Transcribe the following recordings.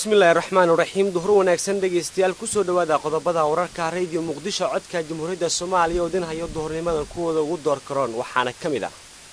bismillahi raxmaan raxiim duhur wanaagsan dhegaystayaal kusoo dhowaada qodobada wararka rediyo muqdisho codka jamhuuriyadda soomaaliya oo dinhayo duhurnimada kuwooda ugu door karoon waxaana ka mid ah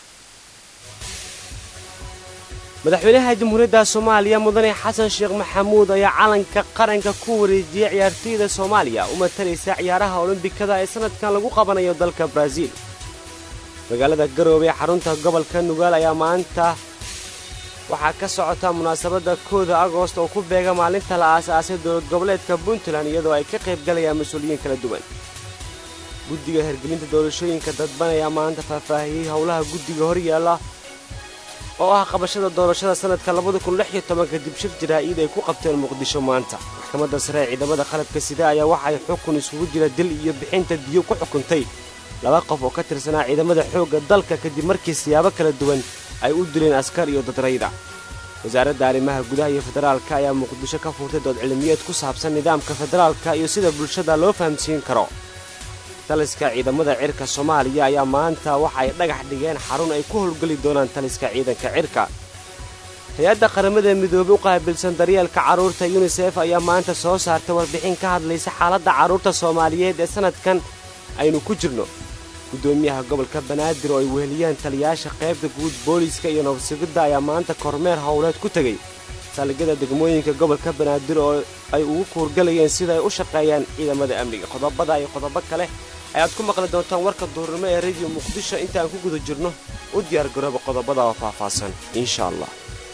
madaxweynaha jamhuuriyadda soomaaliya mudane xasan sheekh maxamuud ayaa calanka qaranka ku wareejiyey ciyaartoyda soomaaliya u matalaysa ciyaaraha olombikada ee sanadkan lagu qabanayo dalka baraaziil magaalada garoobe ee xarunta gobolka nugaal ayaa maanta waxaa ka socota munaasabadda kooda agoost oo ku beega maalinta la aas-aasay dowlad goboleedka puntland iyadoo ay ka qaybgalayaan mas-uuliyiin kala duwan guddiga hergelinta doorashooyinka dadban ayaa maanta faahfaahiyey howlaha guddiga horyaalla oo ah qabashada doorashada sanadka kadib shir jaraa'iid ay ku qabteen muqdisho maanta maxkamadda sare ee ciidamada qalabka sida ayaa waxay xukun isugu jira dil iyo bixinta diyo ku xukuntay laba qof oo ka tirsanaa ciidamada xoogga dalka kadib markii siyaabo kala duwan ay u dileen askar iyo dadrayda wasaaradda arrimaha gudaha iyo federaalka ayaa muqdisho ka fuurtay dood cilmiyeed ku saabsan nidaamka federaalka iyo sida bulshada loo fahamsiin karo taliska ciidamada cirka soomaaliya ayaa maanta waxa ay dhagax dhigeen xarun ay ku howlgeli doonaan taliska ciidanka cirka hay-adda qaramada midoobey u qaabilsan daryeelka carruurta yunisef ayaa maanta soo saartay warbixin ka hadlaysa xaaladda carruurta soomaaliyeed ee sannadkan aynu ku jirno guddoomiyaha gobolka banaadir oo ay weheliyaan taliyaasha qaybta guud booliiska iyo nabadsugidda ayaa maanta kormeer howleed ku tegey saldhigyada degmooyinka gobolka banaadir oo ay ugu kuurgalayeen sida ay u shaqeeyaan ciidamada amniga qodobada iyo qodobo kale ayaad ku maqli doontaan warka duurnimo ee rediyo muqdisho intaan ku guda jirno u diyaargarooba qodobada oo faahfaahsan insha allah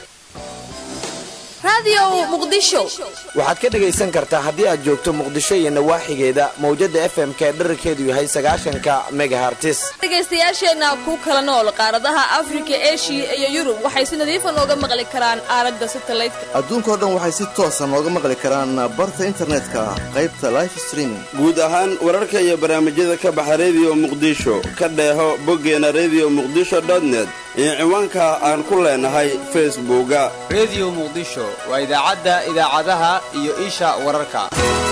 waxaad ka dhegaysan kartaa haddii aad joogto muqdisho iyo nawaaxigeeda mawjadda f m ka dherarkeedu yahay sagaashanka megahartis dhegaystayaasheenna ku kala nool qaaradaha afrika eshiya iyo yurub waxay si nadiifa nooga maqli karaan aalada satalaydka adduunkao dhan waxay si toosa nooga maqli karaan barta internetka qaybta life streaming guud ahaan wararka iyo barnaamijyada ka baxa rediyo muqdisho ka dheeho boggeena rediyo muqdisho dotnet iyo ciwaanka aan ku leenahay facebooka rediyo muqdisho waa idaacadda idaacadaha iyo isha wararka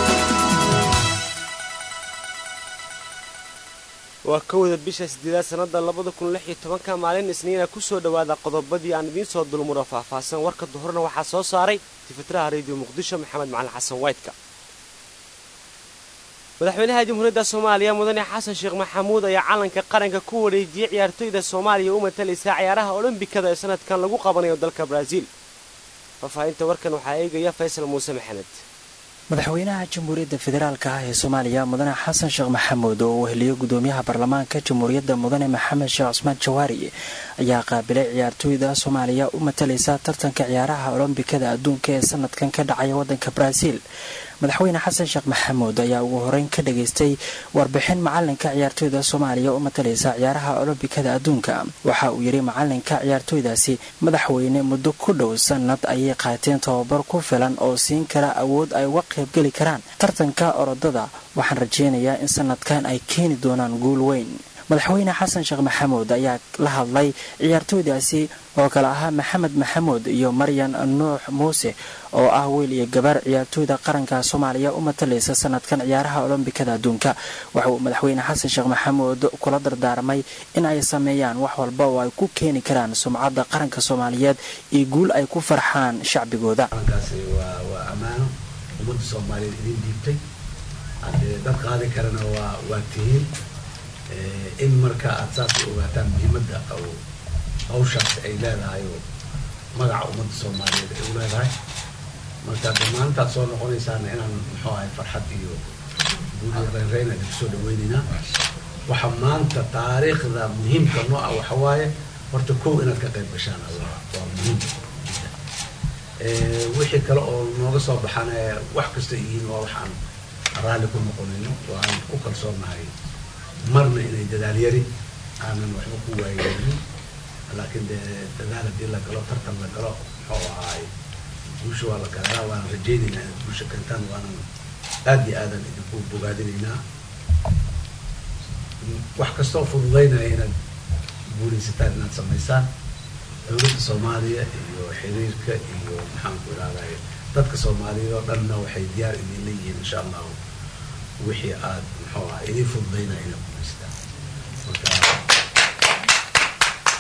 waa kowda bisha sideedaad sannada labada kun lix iyo tobanka maalin isniina kusoo dhowaada qodobadii aan idiin soo dulmuro faahfaahsan warka duhurna waxaa soo saaray tifitiraha rediyo muqdisho maxamed macalin xasan waytka madaxweynaha jamhuuriyadda soomaaliya mudane xasan sheekh maxamuud ayaa calanka qaranka ku wareejiyey ciyaartoyda soomaaliya u matalaysa ciyaaraha olombikada ee sanadkan lagu qabanayo dalka baraaziil faahfaahinta warkan waxaa eegaya faysal muuse maxamed madaxweynaha jamhuuriyadda federaalka ah ee soomaaliya mudane xasan sheekh maxamuud oo uu weheliyo gudoomiyaha baarlamaanka jamhuuriyadda mudane maxamed sheekh cusmaan jawaari ayaa qaabilay ciyaartooyda soomaaliya u matalaysa tartanka ciyaaraha olombikada adduunka ee sanadkan ka dhacaya wadanka baraaziil madaxweyne xasan sheekh maxamuud ayaa ugu horeyn ka dhageystay warbixin macalinka ciyaartooyda soomaaliya u matalaysa ciyaaraha olombikada adduunka waxa uu yidhi macalinka ciyaartooydaasi madaxweyne muddo ku dhow sanad ayay qaateen tababar ku filan oo siin kara awood ay uga qaybgeli karaan tartanka orodada waxaan rajeynayaa in sanadkan ay keeni doonaan guul weyn madaxweyne xasan sheekh maxamuud ayaa la hadlay ciyaartooydaasi oo kale ahaa maxamed maxamuud iyo maryan nuux muuse oo ah wiil iyo gabar ciyaartooyda qaranka soomaaliya u matalaysa sanadkan ciyaaraha olombikada adduunka waxa uu madaxweyne xasan sheekh maxamuud kula dardaarmay in ay sameeyaan wax walba oo ay ku keeni karaan sumcadda qaranka soomaaliyeed iyo guul ay ku farxaan shacbigooda waa ammaano ummadda soomaaliyeed idin dhiibtay dad qaadi karana waa tihiin in marka aad saas ogaataan muhiimadda hawshaas ay leedahay oo magaca ummadda soomaaliyeed ay u leedahay marka dhammaantaad soo noqonaysaana inaan muxuu ahay farxad iyo guuliyo reynreyn aan kusoo dhaweynaynaa waxa maanta taariikhda muhiimka noo ah waxa waaye horta kow inaad ka qayb gashaan waa muhiim wixii kale oo nooga soo baxana wax kasta yihiin waa waxaan raalli ku noqonayno waan ku kalsoonahay marna inay dadaal yari aanan waxba ku waayeynin laakiin dee dadaal haddii la galo tartan la galo muxuu ahaay guusha waa la galaa waana rajaynaynaa inaad guusha keentaan waanan aad iyo aadan idinku bogaadinaynaa wax kastoo fududaynaya inaad guulaysataan inaad samaysaan dowladda soomaaliya iyo xiriirka iyo maxaanku ihahday dadka soomaaliyeed oo dhanna waxay diyaar idin leeyihiin insha allahu wixii aad muxuu aha idin fududaynaya inaad guulaystaan marka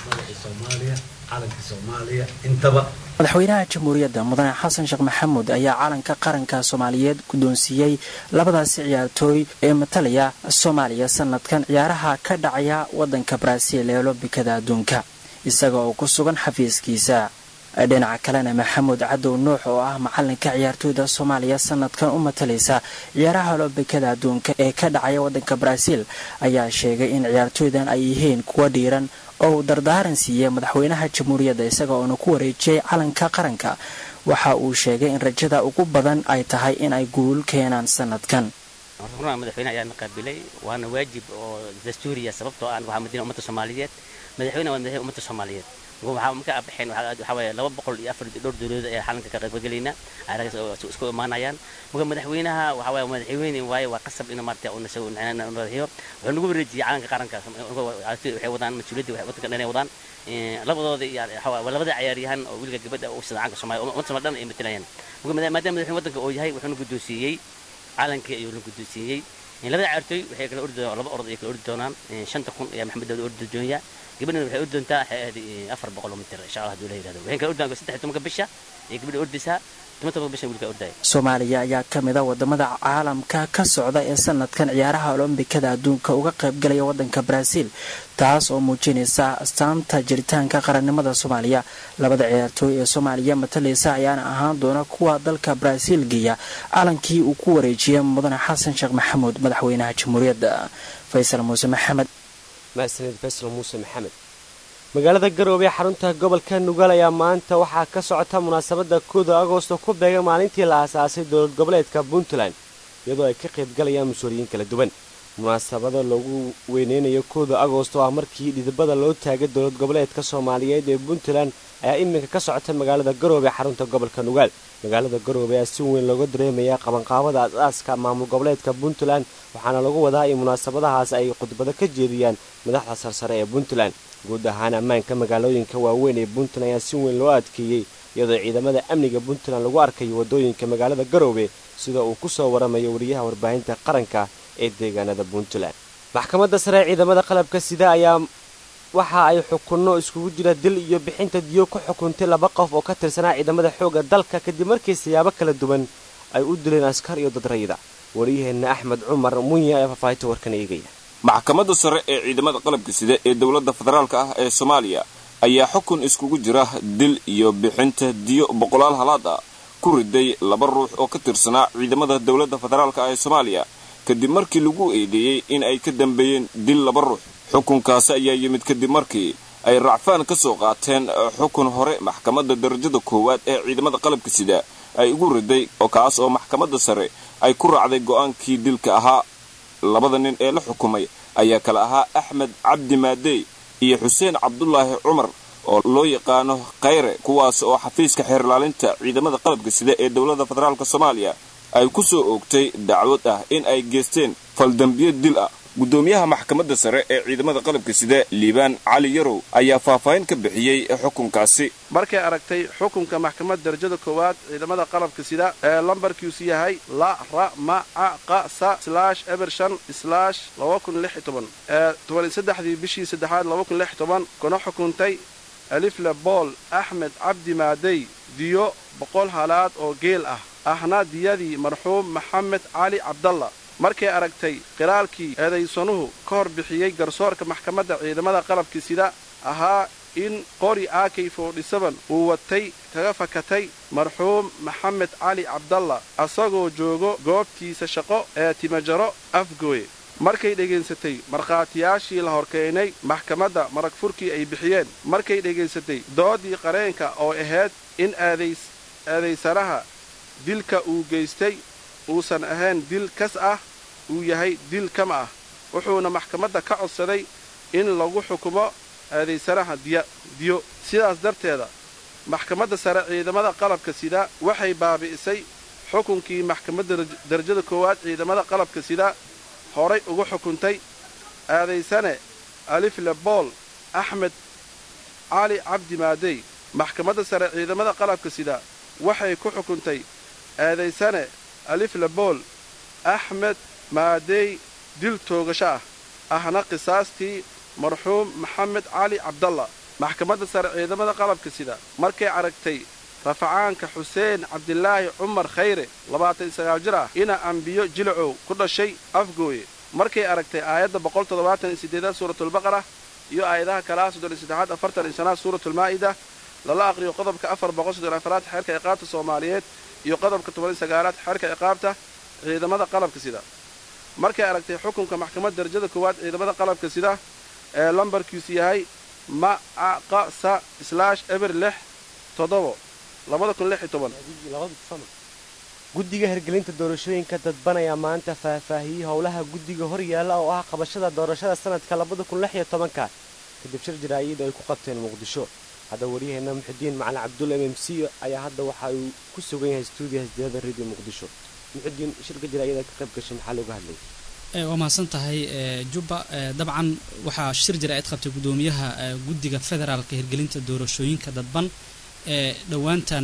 magacii soomaaliya calankii soomaaliya intaba madaxweynaha jamhuuriyadda mudane xasan sheekh maxamuud ayaa calanka qaranka soomaaliyeed guddoonsiiyey labadaasi ciyaartooy ee matalaya soomaaliya sanadkan ciyaaraha ka dhacaya waddanka baraaziil ee olombikada adduunka isaga oo ku sugan xafiiskiisa dhinaca kalena maxamuud cadow nuux oo ah macalinka ciyaartooyda soomaaliya sanadkan u matalaysa ciyaaraha olombikada adduunka ee ka dhacaya waddanka baraaziil ayaa sheegay in ciyaartooydan ay yihiin kuwa dhiiran oo uu dardaaran siiyey madaxweynaha jamhuuriyadda isaga oona ku wareejiyey calanka qaranka waxa uu sheegay in rajada ugu badan ay tahay in ay guul keenaan sanadkan runaa madaxweyne ayaana qaabilay waana waajib oo dastuuriya sababtoo ah waxaa madina ummadda soomaaliyeed madaxweyne waa madaxweyne ummadda soomaaliyeed waxaa marka abaxeen waxaa waaye laba boqol iyo afar dhowr dowladood ayaa xalanka ka qaybgelaynaa aragaas isku imaanayaan marka madaxweynaha waxaa waaye madaxweyne waaye waa qasab inuu maarata uu nasago nadaxiyo wuxuu nagu wareejiyey calanka qaranka waxay wadaan mas-uuliyadda waddanka dhan ay wadaan labadooda iyo labada ciyaaryahan oo wiilka gabadha u sida calanka soomaaliya ummadda soomaaliya dhan ay matalayaan marka maadaama madaxweyne waddanka uu yahay wuxuuna guddoonsiiyey calankii ayuu la guddoonsiiyey labada ciyaartooy waxay kala ordi laba orod ay kala ordi doonaan shanta kun ayaa maxamed daawud ordi doonaya gabadhana waxay ordi doontaa afar boqol oo mitir insha allah hadduu la yidhahdo waxay kala ordi doontaa saddex tobanka bisha ee gabadha ordaysaa toban tobanka bisha wiilka ordaya soomaaliya ayaa ka mid a wadamada caalamka ka socda ee sanadkan ciyaaraha olombikada adduunka uga qaybgalaya waddanka baraaziil taas oo muujinaysa astaanta jiritaanka qarannimada soomaaliya labada ciyaartooy ee soomaaliya matalaysa ayaana ahaan doona kuwa dalka baraaziil geeya calankii uu ku wareejiyay mudane xasan sheekh maxamuud madaxweynaha jamhuuriyadda faysal muuse maxamed mahadsanid faysal muuse maxamed magaalada garoobe ee xarunta gobolka nugaal ayaa maanta waxaa ka socota munaasabadda kooda agoosto ku beega maalintii la aasaasay dowlad goboleedka puntland iyadoo ay ka qaybgalayaan mas-uuliyiin kala duwan munaasabada lagu weyneynayo kooda agoosto ah markii dhidibada loo taagay dowlad goboleedka soomaaliyeed ee puntland ayaa iminka ka socota magaalada garoobe ee xarunta gobolka nugaal magaalada garoobe ayaa si weyn looga dareemayaa qabanqaabada as-aaska maamul goboleedka puntland waxaana lagu wadaa in munaasabadahaas ay khudbado ka jeediyaan madaxda sarsare ee puntland guud ahaan ammaanka magaalooyinka waaweyn ee puntland ayaa si weyn loo adkeeyey iyadoo ciidamada amniga puntland lagu arkayo waddooyinka magaalada garoobe sida uu ku soo waramayo wariyaha warbaahinta qaranka ee deegaanada puntland maxkamadda sare ee ciidamada qalabka sida ayaa waxa ay xukunno iskugu jira dil iyo bixinta diyo ku xukuntay laba qof oo ka tirsanaa ciidamada xoogga dalka kadib markii siyaabo kala duwan ay u dileen askar iyo dad rayida wariyaheenna axmed cumar munya ee faahfaahinta warkan eegaya maxkamadda sare ee ciidamada qalabka sida ee dowladda federaalka ah ee soomaaliya ayaa xukun iskugu jira dil iyo bixinta diyo boqolaal halaad ah ku riday laba ruux oo ka tirsanaa ciidamada dowladda federaalka ah ee soomaaliya kadib markii lagu eedeeyey in ay ka dambeeyeen dil laba ruux xukunkaasi ayaa yimid kadib markii ay racfaan ka soo qaateen xukun hore maxkamadda darajada koowaad ee ciidamada qalabka sida ay ugu riday oo kaas oo maxkamadda sare ay ku raacday go'aankii dilka ahaa labada nin ee la xukumay ayaa kale ahaa axmed cabdi maadey iyo xuseen cabdulaahi cumar oo loo yaqaano khayre kuwaas oo xafiiska xeerlaalinta ciidamada qalabka sida ee dowladda federaalk soomaaliya ay ku soo oogtay dacwad ah in ay geysteen faldambiyo dil ah guddoomiyaha maxkamadda sare ee ciidamada qalabka sida liibaan cali yarow ayaa faahfaahin ka bixiyey xukunkaasi markay aragtay xukunka maxkamadda darajada koowaad ciidamada qalabka sida ee lambarkiisu yahay la ra ma ca qa sa slaash eber shan slaash laba kun lix iyo toban ee toban saddexdii bishii saddexaad laba kun lix iyo toban kuna xukuntay alifle bool axmed cabdi maadey diyo boqol halaad oo geel ah ahna diyadii marxuum maxamed cali cabdalla markay aragtay qiraalkii eedaysanuhu ka hor bixiyey garsoorka maxkamadda ciidamada qalabka sida ahaa in qori akay foodhisaban uu watay kaga fakatay marxuum maxamed cali cabdalla asagoo joogo goobtiisa shaqo ee timajaro afgooye markay dhegaysatay markhaatiyaashii la horkeenay maxkamadda marag furkii ay bixiyeen markay dhegaysatay doodii qareenka oo ahayd in eedaysanaha dilka uu geystay uusan ahayn dil kas ah uu yahay dil kama ah wuxuuna maxkamadda ka codsaday in lagu xukumo eedaysanaha diyo sidaas darteeda maxkamadda sare ciidamada qalabka sida waxay baabi'isay xukunkii maxkamadda darajada koowaad ciidamada qalabka sida horay ugu xukuntay eedaysane alifle bool axmed cali cabdi maadey maxkamadda sare ciidamada qalabka sida waxay ku xukuntay eedaysane alifle bool axmed maadey dil toogasho ah ahna qisaastii marxuum maxamed cali cabdalla maxkamadda sare ciidamada qalabka sida markay aragtay rafacaanka xuseen cabdilaahi cumar khayre labaatan iyo sagaal jir ah ina ambiyo jilacow ku dhashay afgooye markay aragtay aayadda boqol toddobaatan iyo siddeedaad suuratulbaqara iyo aayadaha kalaa soddon iyo saddexaad afartan iyo shanaad suuratulmaa'ida lala aqriyo qodobka afar boqol soddon afaraad xeerka ciqaabta soomaaliyeed iyo qodobka toban iyo sagaalaad xeerka ciqaabta ciidamada qalabka sida markay aragtay xukunka maxkamadda darajada koowaad ciidamada qalabka sida ee lambarkiisu yahay macaqasa slaash eber lix toddobo labada kun lix iyo toban guddiga hirgelinta doorashooyinka dadban ayaa maanta faahfaahiyey howlaha guddiga hor yaalla oo ah qabashada doorashada sanadka labada kun lix iyo tobanka kadib shir jaraa'id ay ku qabteen muqdisho hadda waryaheena muxudiin macalin cabdulla m m c ayaa hadda waxa uu ku sugan yahay stuudiyaha sideeda radio muqdisho muxudiin shirka jaraa'ida ka qayb gashay maxaa looga hadlay waa mahadsan tahay jubba dabcan waxaa shir jaraa'id qabtay guddoomiyaha guddiga federaalka hirgelinta doorashooyinka dadban ee dhowaantan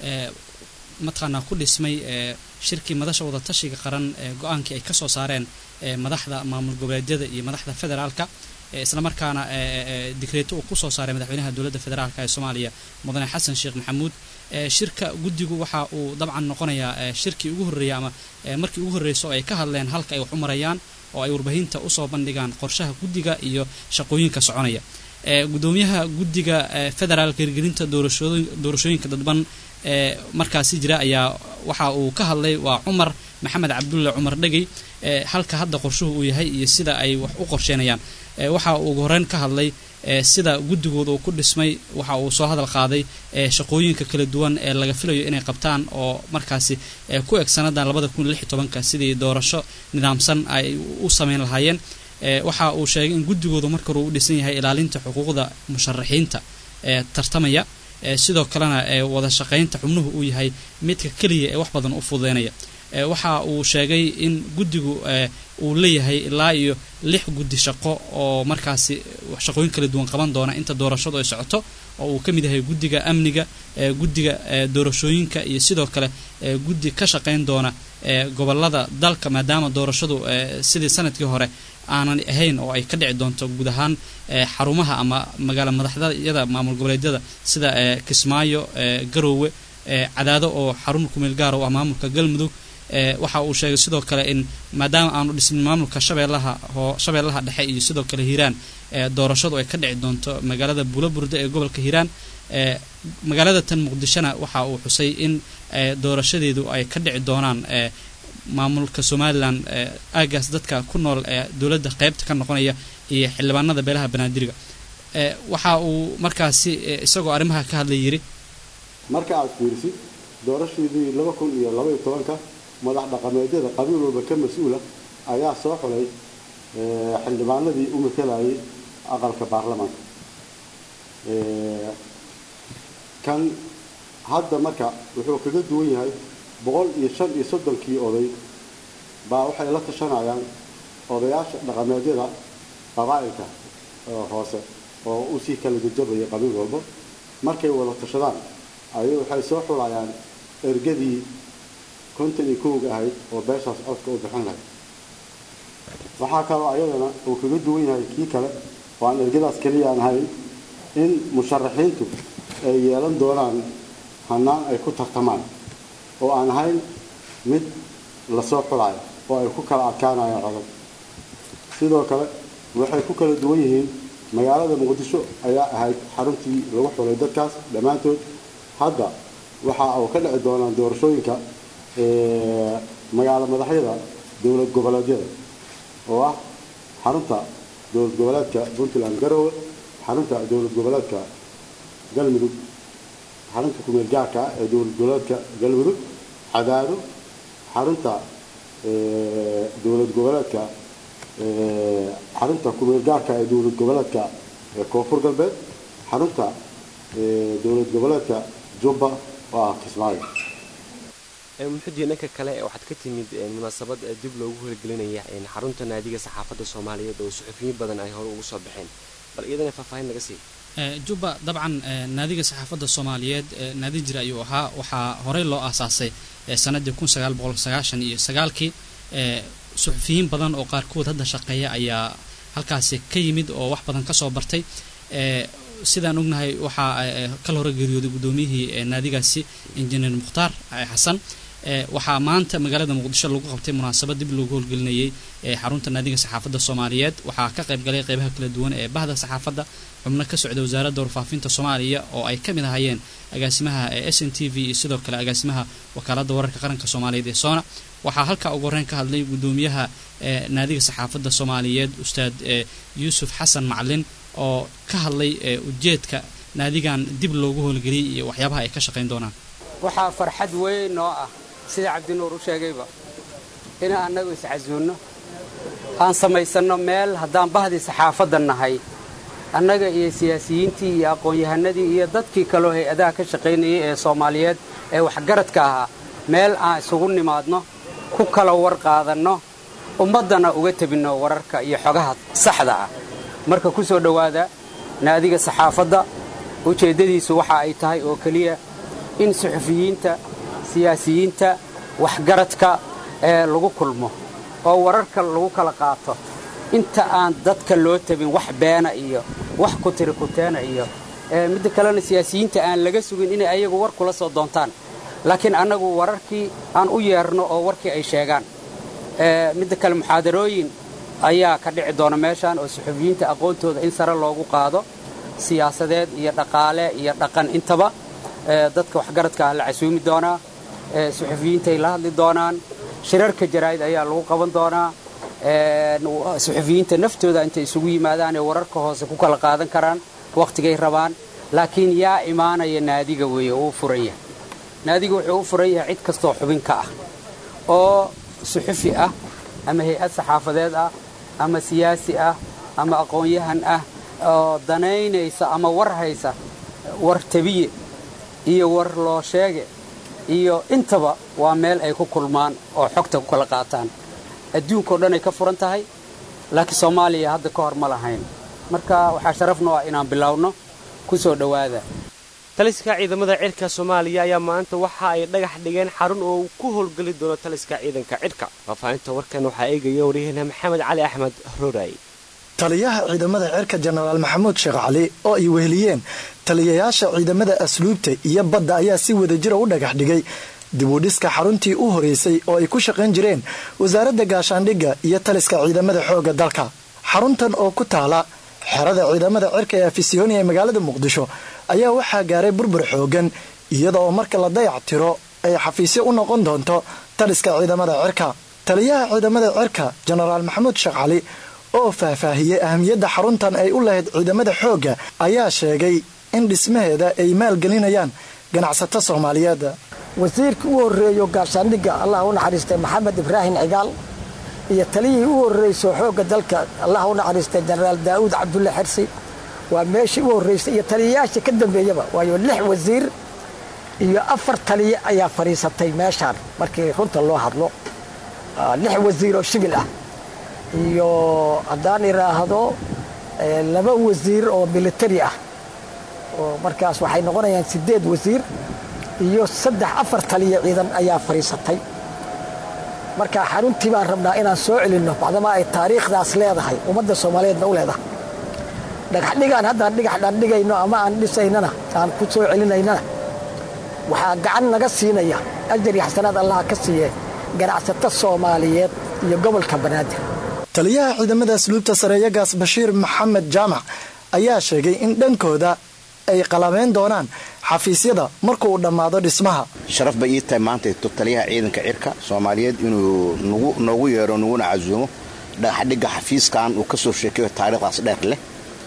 mataqaanaa ku dhismay shirkii madasha wadatashiga qaran ee go-aankii ay ka soo saareen madaxda maamul goboleedyada iyo madaxda federaalka islamarkaana digreeto uu ku soo saaray madaxweynaha dowladda federaalk ee soomaaliya mudane xasan sheekh maxamuud shirka guddigu waxa uu dabcan noqonayaa shirkii ugu horreeya ama markii ugu horreyso ay ka hadleen halka ay wax u marayaan oo ay warbaahinta usoo bandhigaan qorshaha guddiga iyo shaqooyinka soconaya gudoomiyaha guddiga federaalka hirgelinta doorashooyinka dadban ee markaasi jira ayaa waxa uu ka hadlay waa cumar maxamed cabdulle cumar dhegey halka hadda qorshuhu uu yahay iyo sida ay wax u qorsheenayaan waxa uu ugu horeyn ka hadlay sida guddigooda uu ku dhismay waxa uu soo hadal qaaday shaqooyinka kala duwan ee laga filayo inay qabtaan oo markaasi ku eg sanadan labada kun lix iyo tobanka sidii doorasho nidaamsan ay u sameyn lahaayeen waxa uu sheegay in guddigooda marka hore u dhisan yahay ilaalinta xuquuqda musharaxiinta ee tartamaya sidoo kalena wada shaqaynta xubnuhu uu yahay midka keliya ee wax badan u fududeynaya waxa uu sheegay in guddigu uu leeyahay ilaa iyo lix guddi shaqo oo markaasi shaqooyin kala duwan qaban doona inta doorashadu ay socoto oo uu ka mid yahay guddiga amniga guddiga doorashooyinka iyo sidoo kale guddi ka shaqayn doona gobolada dalka maadaama doorashadu sidii sanadkii hore aanan ahayn oo ay ka dhici doonto guud ahaan xarumaha ama magaala madaxdayada maamul goboleedyada sida kismaayo garoowe cadaado oo xarun kumeel gaara u ah maamulka galmudug waxa uu sheegay sidoo kale in maadaama aanu dhisnin maamulka shabeellaha shabeellaha dhexe iyo sidoo kale hiiraan doorashadu ay ka dhici doonto magaalada buulaburde ee gobolka hiiraan magaalada tan muqdishona waxa uu xusay in doorashadeedu ay ka dhici doonaan maamulka somalilan aagaas dadka ku nool ee dowladda qeybta ka noqonaya iyo xildhibaanada beelaha banaadiriga waxa uu markaasi isagoo arrimaha ka hadlay yidhi marka aad fiirisid doorashaydii laba kun iyo labaiyo tobanka madax dhaqameedyada qabiil walba ka mas-uula ayaa soo xulay xildhibaanadii u matelayay aqalka baarlamaanka kan hadda marka wuxuu kaga duwan yahay boqol iyo shan iyo soddonkii oday baa waxay la tashanayaan odayaasha dhaqameedyada qabaa'ilka hoose oo usii kala jajabaya qabiil walba markay wada tashadaan ayay waxay soo xulayaan ergadii konton iyo kowga ahayd oo beeshaas codka u bixin lahayd waxaa kaloo ayadana uu kaga duwan yahay kii kale oo aan ergadaas keliya aan ahayn in musharaxiintu ay yeelan doonaan hanaan ay ku tartamaan oo aan ahayn mid lasoo xulayo oo ay ku kala adkaanayaan codad sidoo kale waxay ku kala duwan yihiin magaalada muqdisho ayaa ahayd xaruntii lagu xulay dadkaas dhammaantood hadda waxa uu ka dhici doonaan doorashooyinka magaalo madaxyada dowlad goboleedyada oo ah xarunta dowlad goboleedka puntland garowe xarunta dowlad goboleedka galmudug xarunta kumeel gaarka ee dowlad goboleedka galmudug cadaado xarunta dowlad goboleedka xarunta kumeel gaarka ee dowlad goboleedka koonfur galbeed xarunta dowlad goboleedka jubba oo ah kismaayo muxudiin dhanka kale waxaad ka timid munaasabad dib loogu horigelinaya xarunta naadiga saxaafadda soomaaliyeed oo suxufiyiin badan ay hore ugu soo baxeen bal iyadana faahfaahin laga siiy jubba dabcan naadiga saxaafadda soomaaliyeed naadi jira ayuu ahaa waxaa horey loo aasaasay sanadii kun sagaal boqol sagaashan iyo sagaalkii suxufiyiin badan oo qaarkood hadda shaqeeya ayaa halkaasi ka yimid oo wax badan kasoo bartay sidaan ognahay waxaa kal hore geeriyooday guddoomiyihii naadigaasi injineer mukhtaar xasan waxaa maanta magaalada muqdisho lagu qabtay munaasabad dib loogu howlgelinayay xarunta naadiga saxaafadda soomaaliyeed waxaa ka qayb galay qeybaha kala duwan ee bahda saxaafadda xubno ka socda wasaaradda warfaafinta soomaaliya oo ay ka mid ahayeen agaasimaha s n t v iyo sidoo kale agaasimaha wakaaladda wararka qaranka soomaaliyeed ee soona waxaa halkaa ugu horreyn ka hadlay guddoomiyaha naadiga saxaafadda soomaaliyeed ustaad yuusuf xasan maclin oo ka hadlay ujeedka naadigan dib loogu howlgeliyay iyo waxyaabaha ay ka shaqayn doonaan waxaa farxad weyn noo ah sida cabdinuur u sheegayba inaan annagu iscasuunno aan samaysanno meel haddaan bahdii saxaafadda nahay annaga iyo siyaasiyiintii iyo aqoon-yahanadii iyo dadkii kaloo hay-adaha ka shaqaynayay ee soomaaliyeed ee waxgaradka ahaa meel aan isugu nimaadno ku kala war qaadanno ummaddana uga tebinno wararka iyo xogaha saxda ah marka ku soo dhowaada naadiga saxaafadda ujeeddadiisu waxa ay tahay oo keliya in suxufiyiinta siyaasiyiinta waxgaradka ee lagu kulmo oo wararka lagu kala qaato inta aan dadka loo tabin wax beena iyo wax kutiri kuteena iyo midda kalena siyaasiyiinta aan laga sugin inay ayagu war kula soo doontaan laakiin annagu wararkii aan u yeerno oo warkii ay sheegaan midda kale muxaadarooyin ayaa ka dhici doona meeshaan oo suxufiyiinta aqoontooda in sare loogu qaado siyaasadeed iyo dhaqaale iyo dhaqan intaba dadka waxgaradka ah la casuumi doonaa suxufiyiintay la hadli doonaan shirarka jaraa'id ayaa lagu qaban doonaa suxufiyiinta naftooda intay isugu yimaadaan ee wararka hoose ku kala qaadan karaan wakhtigay rabaan laakiin yaa imaanaya naadiga weeye uu furan yahay naadiga wuxuu u furan yahay cid kastoo xubin ka ah oo suxufi ah ama hay-ad saxaafadeed ah ama siyaasi ah ama aqoon-yahan ah oo danaynaysa ama war haysa war tabiye iyo war loo sheege iyo intaba waa meel ay ku kulmaan oo xogta ku kala qaataan adduunkao dhan ay ka furan tahay laakiin soomaaliya hadda ka hor ma lahayn marka waxaa sharaf noo ah inaan bilowno ku soo dhowaada taliska ciidamada cirka soomaaliya ayaa maanta waxa ay dhagax dhigeen xarun oo uu ku howlgeli doono taliska ciidanka cidhka faahfaahinta warkan waxaa eegaya waryaheena maxamed cali axmed roray taliyaha ciidamada cirka jenaraal maxamuud sheekh cali oo ay weheliyeen taliyayaasha ciidamada asluubta iyo badda ayaa si wadajira u dhagax dhigay dibudhiska xaruntii u horeysay oo ay ku shaqayn jireen wasaaradda gaashaandhigga iyo taliska ciidamada xoogga dalka xaruntan oo ku taala xerada ciidamada cirka ee afisyooni ee magaalada muqdisho ayaa waxaa gaaray burbur xoogan iyada oo marka la dayac tiro ay xafiisyo u noqon doonto taliska ciidamada cirka taliyaha ciidamada cirka jenaraal maxamuud sheekh cali oo faahfaahiyey ahamiyadda xaruntan ay u lahayd ciidamada xoogga ayaa sheegay in dhismaheeda ay maalgelinayaan ganacsato soomaaliyeed wasiirkii u horreeyo gaashaandhigga allah u naxariistay maxamed ibraahim cigaal iyo taliyihii u horreyso xoogga dalka allah u naxariistay jenaraal daa'uud cabdulle xersi waa meeshii u horreysay iyo taliyayaashii ka dambeeyaba waayo lix wasiir iyo afar taliye ayaa fadhiisatay meeshaan markii runta loo hadlo lix wasiir oo shibil ah iyo haddaan idhaahdo laba wasiir oo militari ah oo markaas waxay noqonayaan siddeed wasiir iyo saddex afar taliya ciidan ayaa fadhiisatay marka xaruntii baan rabnaa inaan soo celinno bacdama ay taariikhdaas leedahay ummadda soomaaliyeedna u leedahay dhagaxdhigaan haddaan dhigaxdhaan dhigayno ama aan dhisaynana aan ku soo celinaynana waxaa gacan naga siinaya ajar iyo xasanaad allaha ka siiye ganacsato soomaaliyeed iyo gobolka banaadir taliyaha ciidamada asluubta sareeyagaas bashiir maxamed jaamac ayaa sheegay in dhankooda ay qalabeyn doonaan xafiisyada markuu dhammaado dhismaha sharaf bay ii tahay maanta taliyaha ciidanka cirka soomaaliyeed inuu noogu yeero naguna casuumo dhagaxdhigga xafiiskan uu ka soo sheekayo taariikhdaas dheer leh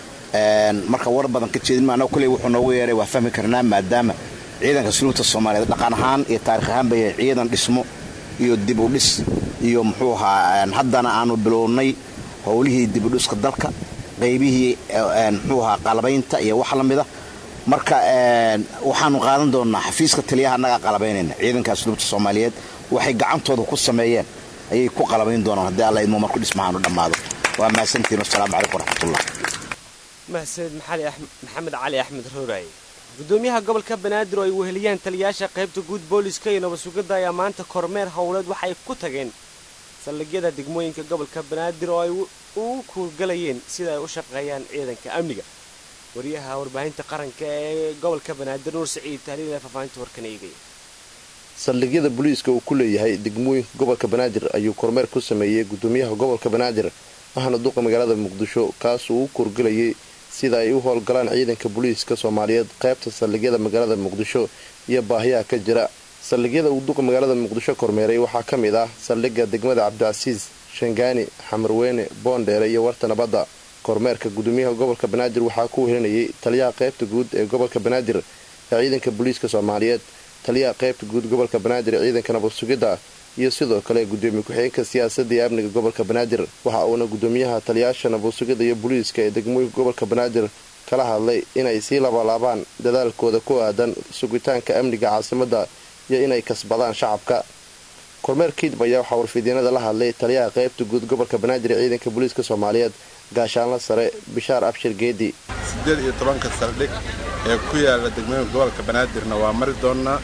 marka war badan ka jeedin maanao kuley wuxuu noogu yeeray waa fahmi karnaa maadaama ciidanka asluubta soomaaliyeed dhaqan ahaan iyo taarikh ahaan bay ciidan dhismo iyo dib u dhis iyo muxuu ahaa haddana aanu bilownay howlihii dibudhiska dalka qaybihii muxuu ahaa qalabaynta iyo wax la mida marka waxaanu qaadan doonnaa xafiiska taliyaha annagaa qalabaynayna ciidanka asluubta soomaaliyeed waxay gacantooda ku sameeyeen ayay ku qalabayn doonaan haddii alla idmo marku dhismahaanu dhammaado waa mahadsantiin wasalaamu calaykum waraxmatullah mahadsanid maxamed cali axmed rooraaye gudoomiyaha gobolka banaadir oo ay weheliyaan taliyayaasha qaybta guud booliska iyo nabad-sugidda ayaa maanta kormeer howleed waxay ku tageen saldhigyada degmooyinka gobolka banaadir oo ay ugu kuurgalayeen sida ay u shaqeeyaan ciidanka amniga wariyaha warbaahinta qaranka ee gobolka banaadir nuur saciid tahliil ee faahfaahinta warkan eegaya saldhigyada booliiska uu ku leeyahay degmooyinka gobolka banaadir ayuu kormeer ku sameeyey gudoomiyaha gobolka banaadir ahna duqa magaalada muqdisho kaasuu u korgelayay sida ay u howlgalaan ciidanka booliiska soomaaliyeed qaybta saldhigyada magaalada muqdisho iyo baahiyaha ka jira saldhigyada uu duqa magaalada muqdisho kormeeray waxaa ka mid ah saldhigga degmada cabdicasiis shangaani xamarweyne boondheere iyo warta nabadda kormeerka gudoomiyaha gobolka banaadir waxaa ku wehelinayay taliyaha qaybta guud ee gobolka banaadir ee ciidanka booliiska soomaaliyeed taliyaha qaybta guud gobolka banaadir ee ciidanka nabad sugidda iyo sidoo kale gudoomiye ku-xigeenka siyaasadda iyo amniga gobolka banaadir waxa uuna gudoomiyaha taliyaasha nabad sugidda iyo booliiska ee degmooyinka gobolka banaadir kala hadlay inay sii labalaabaan dadaalkooda ku aadan sugitaanka amniga caasimadda iyo inay kasbadaan shacabka kormeer kiidb ayaa waxaa warfidyeenada la hadlay taliyaha qaybta guud gobolka banaadir ee ciidanka booliiska soomaaliyeed gaashaanla sare bishaar abshir geedi siddeed iyo tobanka saldhig ee ku yaala degmooyinka gobolka banaadirna waa mari doonnaa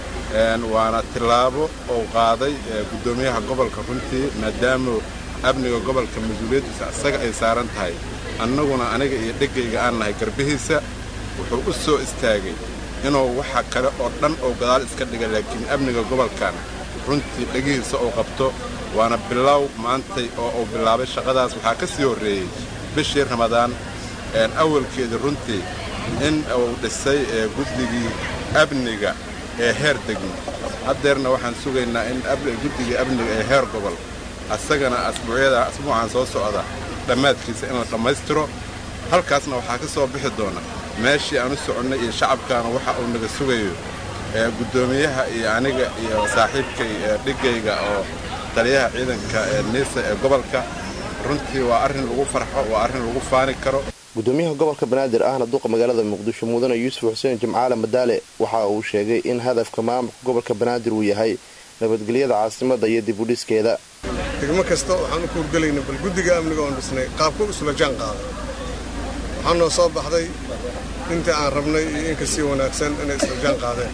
waana tillaabo uu qaaday gudoomiyaha gobolka runtii maadaama amniga gobolka mas-uuliyaddiisa isaga ay saaran tahay annaguna aniga iyo dhegayga aan nahay garbihiisa wuxuu u soo istaagay inuu waxa kale oo dhan oo gadaal iska dhiga laakiin amniga gobolkan runtii dhegihiisa uu qabto waana bilow maantay oo uu bilaabay shaqadaas waxaa ka sii horreeyey bishii ramadaan awalkeedii runtii in uu dhisay guddigii amniga ee heer degmo haddeerna waxaan sugaynaa in guddigii amniga ee heer gobol asagana asbuucyada asbuucan soo socda dhammaadkiisa in la dhammaystiro halkaasna waxaa ka soo bixi doona meeshii aan u soconnay iyo shacabkaana waxa uu naga sugayo gudoomiyaha iyo aniga iyo saaxiibkay dhigayga oo taliyaha ciidanka niisa ee gobolka runtii waa arrin lagu farxo waa arrin lagu faani karo gudoomiyaha gobolka banaadir ahna duqa magaalada muqdisho mudane yuusuf xuseen jimcaale madaale waxa uu sheegay in hadafka maamulka gobolka banaadir uu yahay nabadgelyada caasimadda iyo dib u dhiskeeda degmo kasta waxaan u kuurgelayna bal guddiga amniga oon dhisnay qaabka isula jaan qaaday waxaa noo soo baxday intii aan rabnay iyo in kasii wanaagsan inay isla jaan qaadeen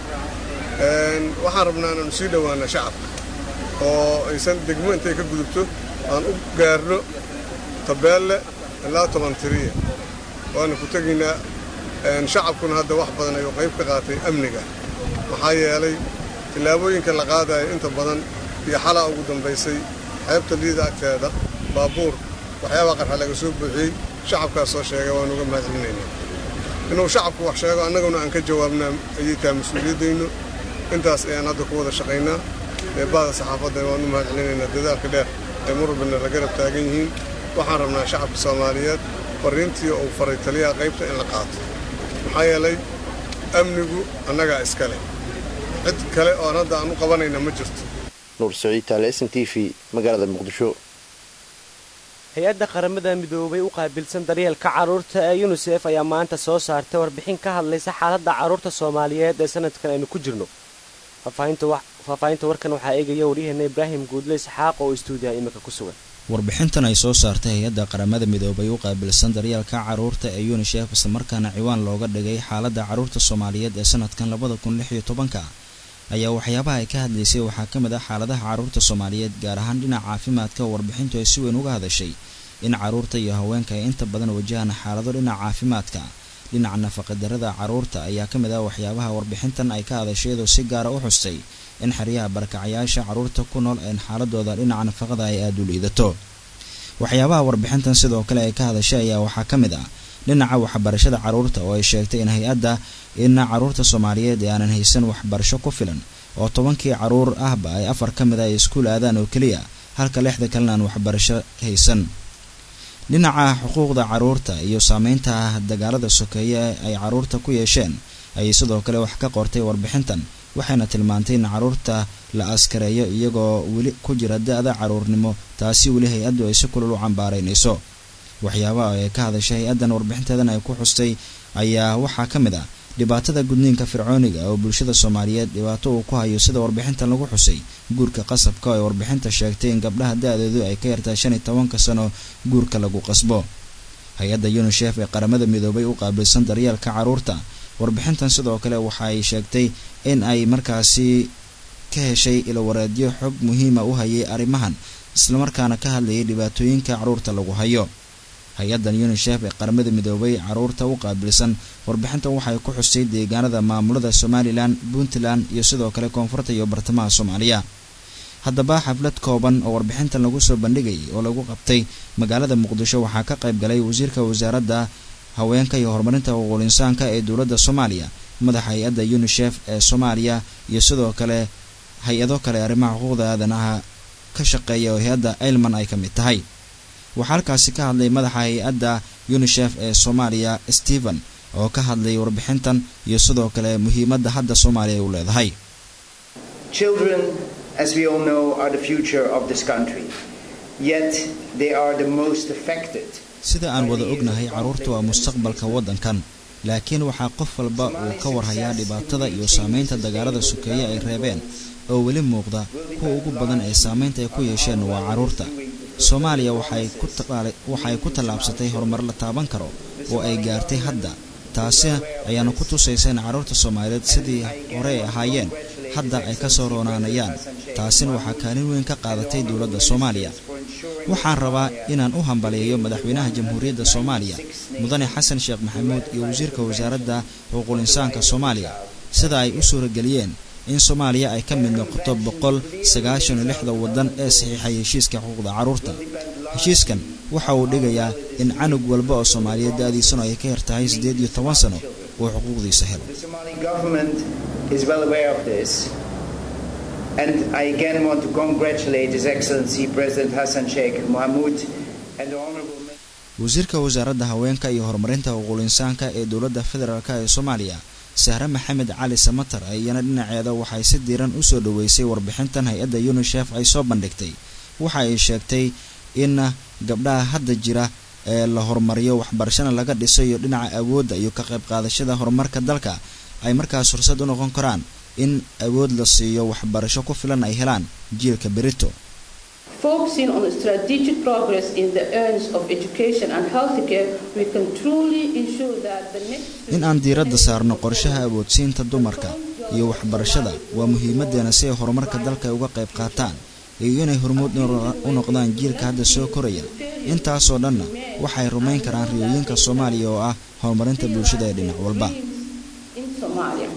waxaan rabnaa inaanu sii dhowaana shacabka oo aysan degmo intay ka gudubto aan u gaarno tabeelle ilaa toban tiriya waana ku tegaynaa shacabkuna hadda wax badan ayuu qayb ka qaatay amniga maxaa yeelay tillaabooyinka la qaadaya inta badan iyo xalaa ugu dambaysay xeebta liida agteeda baabuur waxyaabaa qarxa laga soo buuxiyey shacabkaas soo sheegay waan uga mahadcelinaynaa inuu shacabku wax sheego annaguna aan ka jawaabnaa ayay tahay mas-uuliyaddaynu intaas ayaan hadda ku wada shaqaynaa eebbaada saxaafadda waan u mahadcelinaynaa dadaalka dheer ee murubina la garab taagan yihiin waxaan rabnaa shacabka soomaaliyeed fariintii uu faray taliyaha qaybta in la qaato maxaa yeelay amnigu annagaa iska leh cid kale oon hadda aan u qabanayna ma jirto nuur saciid taale sn t v magaalada muqdisho hay-adda qaramada midoobay u qaabilsan daryeelka carruurta ee yunisef ayaa maanta soo saartay warbixin ka hadlaysa xaaladda carruurta soomaaliyeed ee sanadkan aynu ku jirno faahfaahinta warkan waxaa eegaya waryaheena ibraahim guudle isxaaq oo istuudiyaha iminka ku sugan warbixintan ay soo saartay hay-adda qaramada midoobay u qaabilsan daryeelka carruurta ee yunisef islamarkaana ciwaan looga dhigay xaaladda carruurta soomaaliyeed ee sanadkan labada kun lix iyo tobanka ayaa waxyaabaha ay ka hadlaysay waxaa ka mid ah xaaladaha carruurta soomaaliyeed gaar ahaan dhinaca caafimaadka warbixintu ay si weyn uga hadashay in carruurta iyo haweenka ay inta badan wajahaan xaalado dhinaca caafimaadka dhinaca nafaqadarada carruurta ayaa ka mid ah waxyaabaha warbixintan ay ka hadashay iyadoo si gaara u xustay in xeryaha barakacayaasha carruurta ku nool een xaaladooda dhinaca nafaqada ay aada u liidato waxyaabaha warbixintan sidoo kale ay ka hadashay ayaa waxaa ka mid ah dhinaca waxbarashada carruurta oo ay sheegtay in hay-adda in carruurta soomaaliyeed ee aanan haysan waxbarasho ku filan oo tobankii carruur ahba ay afar ka mid a ay iskuul aadaan oo keliya halka lixda kalena aan waxbarasho haysan dhinaca xuquuqda carruurta iyo saameynta dagaalada sokeeye ay carruurta ku yeesheen ayay sidoo kale wax ka qortay warbixintan waxayna tilmaantay in carruurta la askareeyo iyagoo weli ku jira da-da carruurnimo taasi weli hay-addu ay si kulul u cambaaraynayso waxyaabaha ay ka hadashay hay-addan warbixinteedan ay ku xustay ayaa waxaa ka mid ah dhibaatada gudniinka fircooniga oo bulshada soomaaliyeed dhibaato uu ku hayo sida warbixintan lagu xusay guurka qasabka oo ay warbixinta sheegtay in gabdhaha da-doodu ay ka yartahay shan iyo tobanka sano guurka lagu qasbo hay-adda yunisef ee qaramada midoobay u qaabilsan daryeelka carruurta warbixintan sidoo kale waxa ay sheegtay in ay markaasi ka heshay ilawareedyo xog muhiima u hayay arrimahan islamarkaana ka hadlayay dhibaatooyinka carruurta lagu hayo hay-addan unisef ee qaramada midoobay caruurta u qaabilsan warbixintan waxay ku xustay deegaanada maamulada somalilan puntland iyo sidoo kale koonfurta iyo bartamaha soomaaliya haddaba xaflad kooban oo warbixintan lagu soo bandhigayay oo lagu qabtay magaalada muqdisho waxaa ka qayb galay wasiirka wasaaradda haweenka iyo horumarinta xuquuqul insaanka ee dowladda soomaaliya madaxa hay-adda unisef ee soomaaliya iyo sidoo kale hay-ado kale arrimaha xuquuqda aadanaha ka shaqeeya oo hay-adda ailman ay ka mid tahay waxaa halkaasi ka hadlay madaxa hay-adda unisef ee soomaaliya stephen oo ka hadlay warbixintan iyo sidoo kale muhiimadda hadda soomaaliya ay u leedahay Children, as we all know, are the future of this country. Yet they are the most affected. sida aan wada ognahay carruurta waa mustaqbalka waddankan laakiin waxaa qof walba uu ka warhayaa dhibaatada iyo saamaynta dagaalada sokeeye ay reebeen oo weli muuqda kuwa ugu badan ee saamaynta ay ku yeesheen waa carruurta soomaaliya waxay ku tallaabsatay horumar la taaban karo oo ay gaartay hadda taasi ayaana ku tusaysa in carruurta soomaaliyeed sidii hore ay ahaayeen hadda ay ka soo roonaanayaan taasina waxaa kaalin weyn ka qaadatay dowladda soomaaliya waxaan rabaa inaan u hambaliyeeyo madaxweynaha jamhuuriyadda soomaaliya mudane xasan sheekh maxamuud iyo wasiirka wasaaradda xuquuqul insaanka soomaaliya sida ay u suurageliyeen in soomaaliya ay ka mid noqoto boqol sagaashan iyo lixda waddan ee saxiixay heshiiska xuquuqda carruurta heshiiskan waxa uu dhigayaa in canug walba oo soomaaliyeed da-diisuna ay ka yar tahay siddeed iyo toban sano uu xuquuqdiisa helo And I again want to congratulate His Excellency President Hassan Sheikh Mohamud and the Honorable wasiirka wasaaradda haweenka iyo horumarinta xuquuqul insaanka ee dowladda federaalk ee soomaaliya sahre maxamed cali samatar iyana dhinaceeda waxay si diiran u soo dhoweysay warbixintan hay-adda unisef ay soo bandhigtay waxa ay sheegtay in gabdhaha hadda jira ee la horumariyo waxbarashana laga dhiso iyo dhinaca awoodda iyo ka qayb qaadashada horumarka dalka ay markaas fursad u noqon karaan in awood la siiyo waxbarasho ku filan ay helaan jiilka berito Focusing on strategic progress in the areas of education and healthcare, we can truly ensure that the next in aan diiradda saarno qorshaha awoodsiinta dumarka iyo waxbarashada waa muhiimadeena si ay horumarka dalka uga qayb qaataan iyo inay hormuud u noqdaan jiilka hadda soo koraya intaasoo dhanna waxay rumayn karaan riyooyinka soomaaliya oo ah horumarinta bulshada ee dhinac walba in Somalia.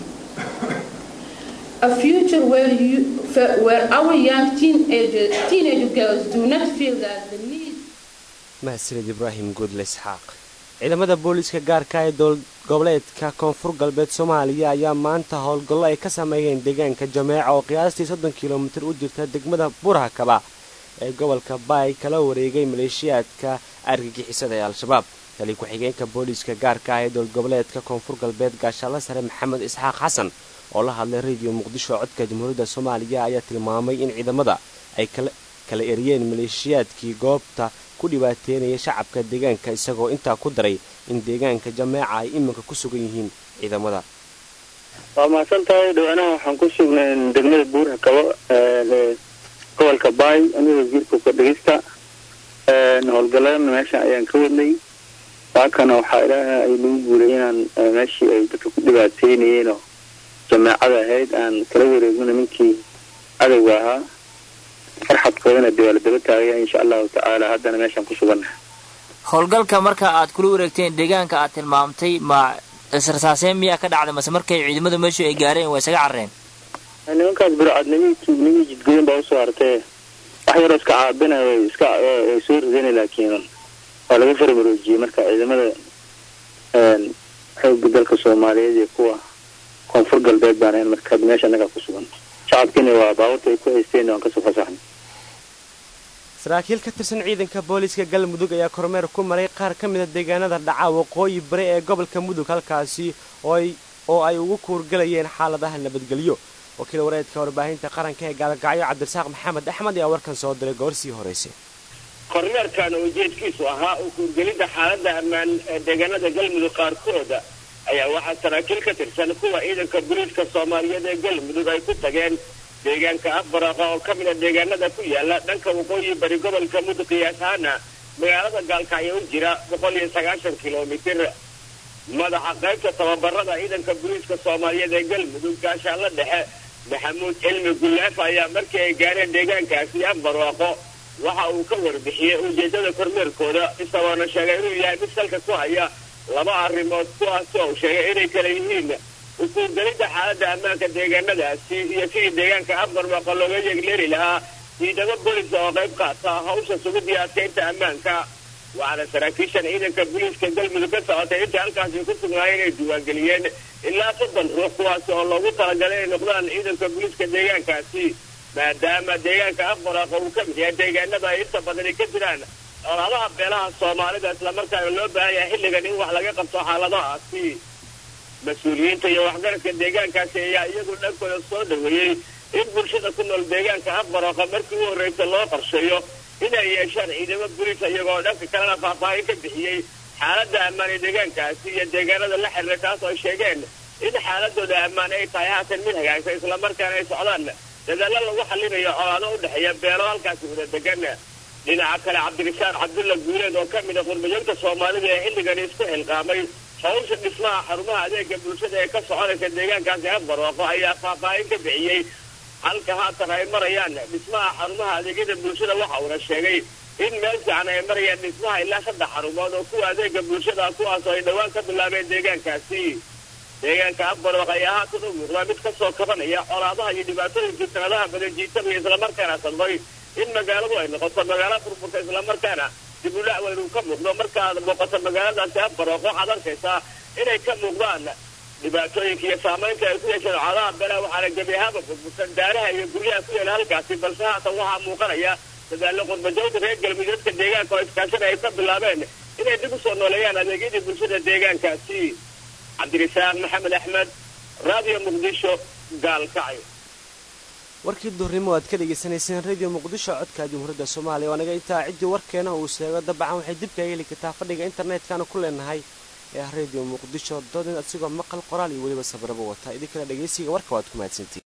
A future where, you, where our young teenagers, teenage girls do not feel that the need mahadsanid ibraahim guudle isxaaq ciidamada booliiska gaarka ee dowlad goboleedka koonfur galbeed soomaaliya ayaa maanta howlgallo ay ka sameeyeen deegaanka jameeca oo qiyaastii soddon kilomitir u jirta degmada burhakaba ee gobolka baay kala wareegay maleeshiyaadka argagixisada ee al-shabaab tali ku-xigeenka booliiska gaarka ah ee dowlad goboleedka koonfur galbeed gaashaalla sare maxamed isxaaq xasan oo la hadlay radio muqdisho codka jamhuuriyadda soomaaliya ayaa tilmaamay in ciidamada ay kala eriyeen maleeshiyaadkii goobta ku dhibaateynaya shacabka deegaanka isagoo intaa ku daray in deegaanka jameeca ay iminka ku sugan yihiin ciidamada waa mahadsan tahay dhawaanaha waxaan ku sugnay degmada buurha kabo gobolka baay aniga wasiirka kordhegista howlgaladana meesha ayaan ka wadnay waakana waxaa ilaaha ay nagu guuray inaan meeshii ay dadka ku dhibaateynayeenoo jameecada ahayd aan kala wareegno nimankii cadowga ahaa farxadkoodana dee waa la daba taagaya insha allahu tacaala haddana meeshaan ku sugannahay howlgalka marka aad kula wareegteen deegaanka aad tilmaamtay ma israsaaseen miyaa ka dhacday mase markay ciidamadu meeshu ay gaareen waa isaga carreen nimankaas bircadnimii tuugnimii jidgoyn baa usoo hartee wax yaroo iska caabina way iska way soo rideen laakiin waa laga farmaroojiyey marka ciidamada xooga dalka soomaaliyeed iyo kuwa koonfur galbeed baan ahayn marka hadda meesha annagaa ku sugan shacabkiina waa baabuurta ay ku haysteen waan kasoo fasaxnay saraakiil ka tirsan ciidanka booliiska galmudug ayaa kormeer ku maray qaar ka mida deegaanada dhaca waqooyi bari ee gobolka mudug halkaasi oo ay ugu kuurgalayeen xaaladaha nabadgelyo wakiil wareedka warbaahinta qaranka ee gaalgacyo cabdirasaaq maxamed axmed ayaa warkan soo diray goorsii horeyse kormeerkan ujeedkiisu ahaa u kuurgelidda xaaladda ammaan ee deegaanada galmudug qaarkooda ayaa waxaa saraakiil ka tirsan kuwa ciidanka booliiska soomaaliyeed ee galmudug ay ku tageen deegaanka afbaraqa oo ka mid a deegaanada ku yaala dhanka waqooyi bari gobolka mudug qiyaas ahaana magaalada gaalkacyo u jira boqol iyo sagaashan kilomitir madaxa qaybta tababarada ciidanka booliiska soomaaliyeed ee galmudug gaashaalla dhexe maxamuud cilmi gullaaf ayaa markii ay gaareen deegaankaasi afbarwaaqo waxa uu ka warbixiyey ujeedada kormeerkooda isagoona sheegay inuu yahay mid salka ku haya laba arrimood kuwaasi oo sheegay inay kala yihiin ukuurgelidda xaaladda ammaanka deegaanadaasi iyo sidii deegaanka afbarwaqa looga yeegleeri lahaa ciidamo booliska oo qayb qaata hawsha sugidii adkaynta ammaanka waxaana saraakiishan ciidanka booliiska galmudug ka socotay inta halkaasi ku sugnaayeen inay diiwaangeliyeen ilaa soddon ruux kuwaasi oo loogu talagalay inay noqdaan ciidanka booliiska deegaankaasi maadaama deegaanka afbarwaqa uu ka mid yahay deegaanada ay inta badani ka jiraan colaadaha beelaha soomaalida islamarkaana loo baahan yahay xilligan in wax laga qabto xaaladahaasi mas-uuliyiinta iyo waxgaradka deegaankaasi ayaa iyagu dhankooda soo dhaweeyey in bulshada ku nool deegaanka afbarooqa markii u horreysa loo qorsheeyo inay yeeshaan ciidamo buliisa iyagoo dhanka kalena faahfaahin ka bixiyey xaaladda ammaan ee deegaankaasi iyo deegaanada la xiriira taas oo sheegeen in xaaladooda ammaan ay tahay haatan mid hagaagsan islamarkaana ay socdaan dadaallo lagu xallinayo colaado u dhexeeya beelo halkaasi wada degan dhinaca kale cabdirashaaq cabdulla guuleed oo ka mid a qurbajoogta soomaalida ee xilligani isku xilqaamay hawsha dhismaha xarumaha adeega bulshada ee ka soconaysa deegaankaasi afbarwaaqo ayaa faahfaahin ka bixiyey halka haatan ay marayaan dhismaha xarumaha adeegyada bulshada waxa uuna sheegay in meel fiican ay marayaan dhismaha ilaa saddex xarumood oo kuwa adeega bulshada kuwaasoo ay dhowaan ka bilaabeen deegaankaasi deegaanka afbarwaaq ayaa haatan u muuqdaa mid kasoo kabanaya colaadaha iyo dhibaatooyinkii sanadaha badan jiitabaya islamarkaana sababay in magaaladu ay noqoto magaalo furfurta islamarkaana dib u dhac weyn uu ka muuqdo markaad muuqato magaaladaasi afbarwaaq waxaad arkaysaa inay ka muuqdaan dhibaatooyinka iyo saamaynta ay ku yeesheen colaadaha beelaha waxaana gebi ahaanba furfursan daaraha iyo guryaha ku yaela halkaasi balse haatan waxaa muuqanaya dadaallo qurbajoogta reer galmudug dadka deegaanka oo iskaashana ay ka bilaabeen inay dib u soo nooleeyaan adeegyadii bulshada deegaankaasi cabdirisaaq maxamed axmed raadiyo muqdisho gaalkacyo warkii duhurnimo aad ka dhegaysanayseen radio muqdisho codka jumhuuriyadda soomaaliya waa naga intaa ciddii warkeena uu sheego dabcan waxay dib kaga heli kartaa fadhiga internetkana ku leenahay ee ah radio muqdisho dodin asigoo maqal qoraal iyo weliba sabraba wata idinkana dhegaysiga warka waad ku mahadsantiin